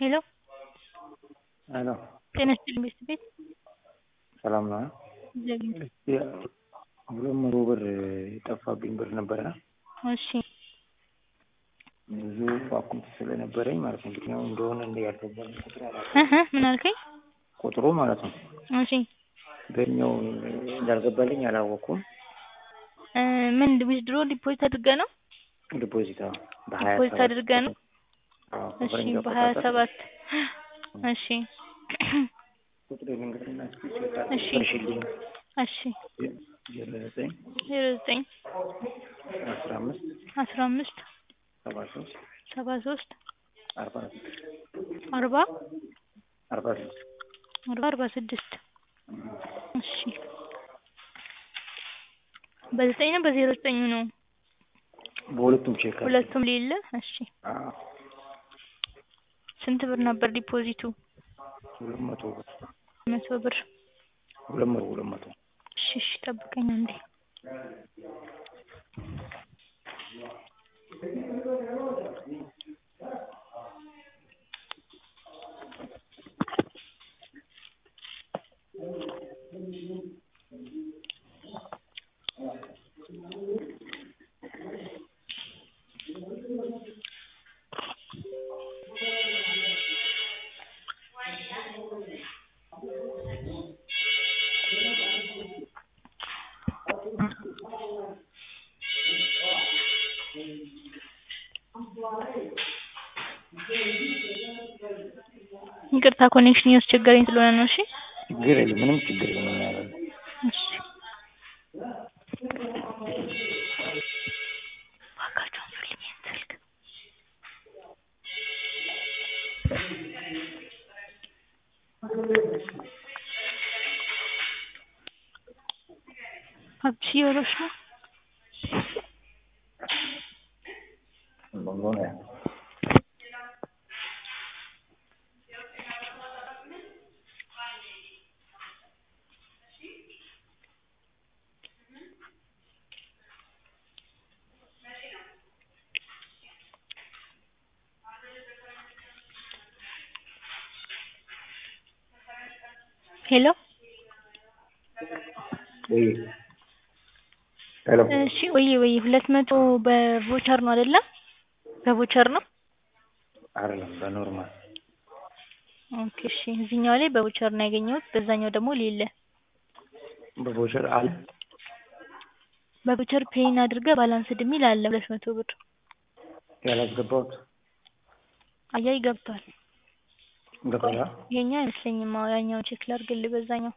ሄሎ ሄሎ ጤና ይስጥልኝ ቤት ቤት ሰላም ነው? እግዚአብሔር እስኪ ሁለት መቶ ብር የጠፋብኝ ብር ነበረ እሺ ብዙ አካውንት ስለነበረኝ ማለት ነው የትኛው እንደሆነ እንደ ያልገባኝ ቁጥሩ አላውቅም። እህ ምን አልከኝ? ቁጥሩ ማለት ነው እሺ በየትኛው እንዳልገባልኝ አላወቅኩም። እ ምን ዊዝድሮ ዲፖዚት አድርገህ ነው? ዲፖዚት አዎ በሀያ ዲፖዚት ሰባት አድርገህ ነው? አዎ እሺ በፈረንጅ በሀያ አቆጣጠር ሰባት እሺ ቁጥሩ ልንገርና እስኪ ቼክ እሺ አድርግልኝ። እሺ ዜሮ ዘጠኝ ዜሮ ዘጠኝ አስራ አምስት አስራ አምስት ሰባ ሶስት ሰባ ሶስት አርባ ስድስት አርባ አርባ ስድስት አርባ አርባ ስድስት እሺ በዘጠኝ ነው በዜሮ ዘጠኙ ነው በሁለቱም ቼክ አድርግ። ሁለቱም ሌለ እሺ አዎ ስንት ብር ነበር ዲፖዚቱ? ሁለት መቶ ብር መቶ ብር ሁለት መቶ ሁለት መቶ እሺ እሺ ጠብቀኝ አንዴ ይቅርታ ኮኔክሽን እያስቸገረኝ ስለሆነ ነው እሺ ችግር የለም ምንም ችግር የለም እናያለን። እሺ እባካችሁ አንሱልኝ ይሄን ስልክ ሀብትሽ እያወራሽ ነው ምን ሆነ? ሄሎ ወይ ሄሎ እሺ ወይ ወይ ሁለት መቶ በቮቸር ነው አይደለም በቮቸር ነው አይደለም በኖርማል ኦኬ እሺ እዚህኛው ላይ በቮቸር ነው ያገኘሁት በዛኛው ደግሞ ሌለ በቮቸር አለ በቮቸር ፔይን አድርገህ ባላንስድ የሚል አለ ሁለት መቶ ብር ያላስገባሁት አያይ ገብቷል ገባላ ይሄኛው አይመስለኝም አዎ ያኛውን ቼክ ላድርግልህ በዛኛው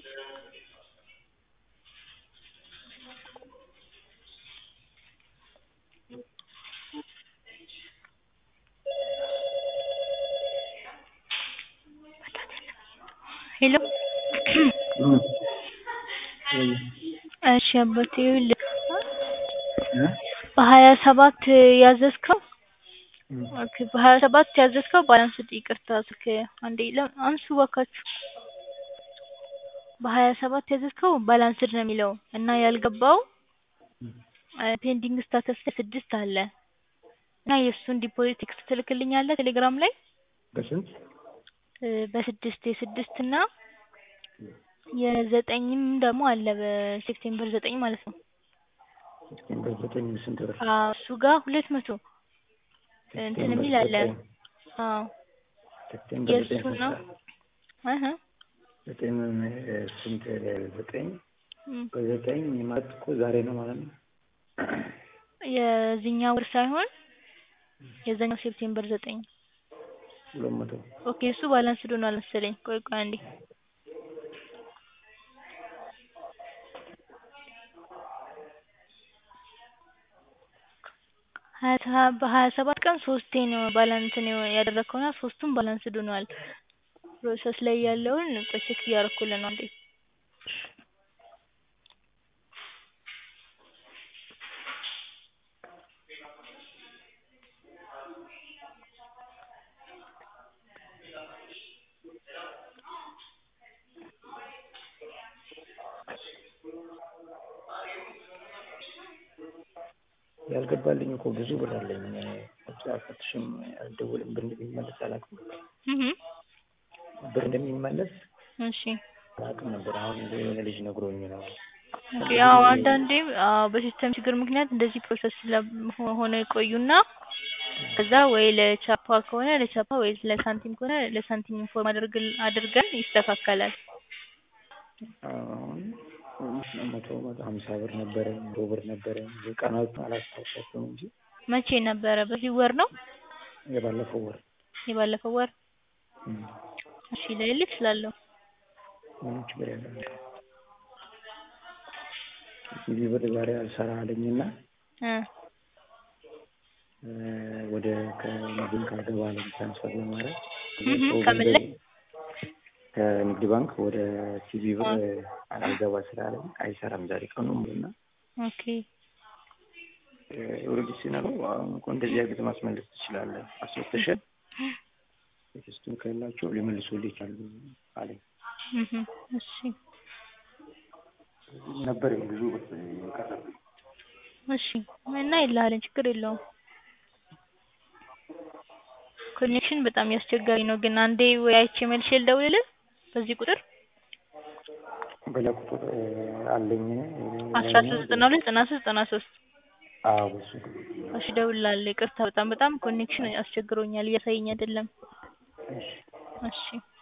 ሄሎ እሺ አባቴ ይኸውልህ በሀያ ሰባት ያዘዝከው ኦኬ በሀያ ሰባት ያዘዝከው ባላንስድ ይቅርታ ስልክ አንዴ አንሱ እባካችሁ በሀያ ሰባት ያዘዝከው ባላንስድ ነው የሚለው እና ያልገባው ፔንዲንግ ስታተስ ላይ ስድስት አለ እና የእሱን ዲፖዚት ቴክስት ትልክልኛለህ ቴሌግራም ላይ በስንት በስድስት የስድስት እና የዘጠኝም ደግሞ አለ በሴፕቴምበር ዘጠኝ ማለት ነው ሴፕቴምበር ዘጠኝ ስንት ብር አዎ እሱ ጋር ሁለት መቶ እንትን የሚል አለ አዎ ሴፕቴምበር ዘጠኝ የእሱ ነው እህ ዘጠኝ ስንት ዘጠኝ በዘጠኝ ማለት እኮ ዛሬ ነው ማለት ነው የዚህኛው ወር ሳይሆን የዛኛው ሴፕቴምበር ዘጠኝ ሁለት መቶ ኦኬ እሱ ባላንስድ ሆኗል መሰለኝ ቆይ ቆይ አንዴ በሀያ ሰባት ቀን ሶስቴ ነው ባላንስ ያደረግከው እና ሶስቱም ባላንስድ ሆኗል ፕሮሰስ ላይ ያለውን ቆይ ቼክ እያደረኩልህ ነው አንዴ ያልገባልኝ እኮ ብዙ ብር አለኝ አልፈትሽም አልደውልም ብር እንደሚመለስ አላውቅም ብር እንደሚመለስ እሺ አላውቅም ነበር አሁን የሆነ ልጅ ነግሮኝ ነው ያው አንዳንዴ አዎ በሲስተም ችግር ምክንያት እንደዚህ ፕሮሰስ ሆነው ይቆዩና ከዛ ወይ ለቻፓ ከሆነ ለቻፓ ወይ ለሳንቲም ከሆነ ለሳንቲም ኢንፎርም አድርገን ይስተካከላል አሁን መቶ መቶ ሀምሳ ብር ነበረኝ መቶ ብር ነበረኝ ቀናቱን አላስታውሳቸውም እንጂ መቼ ነበረ በዚህ ወር ነው የባለፈው ወር የባለፈው ወር እሺ ልልክ እችላለሁ ምንም ችግር የለም ሲቪ ብር ዛሬ አልሰራ አለኝና ወደ ከንግድ ካልገባ አለኝ ትራንስፈር ለማድረግ ከምን ላይ ከንግድ ባንክ ወደ ሲቪ ብር አልገባ ስላለኝ አይሰራም ዛሬ ቀኑ ሙሉና ኦኬ ኦልሬዲ ሲነግረው አሁን እኮ እንደዚህ አድርገህ ማስመለስ ትችላለህ አስወጥተህ ቴክስቱን ካላቸው ሊመልሱልህ ይችላሉ አለኝ እሺ ነበር ብዙ የቀረብኝ እሺ እና ይልሃለን ችግር የለውም ኮኔክሽን በጣም ያስቸጋሪ ነው ግን አንዴ ወይ አይቼ መልሼ ልደውልልህ በዚህ ቁጥር በላ ቁጥር አለኝ አስራ ሶስት ዘጠና ሁለት ዘጠና ሶስት ዘጠና ሶስት አዎ በሱ እሺ እደውልልሃለሁ ይቅርታ በጣም በጣም ኮኔክሽን አስቸግሮኛል እያሳየኝ አይደለም እሺ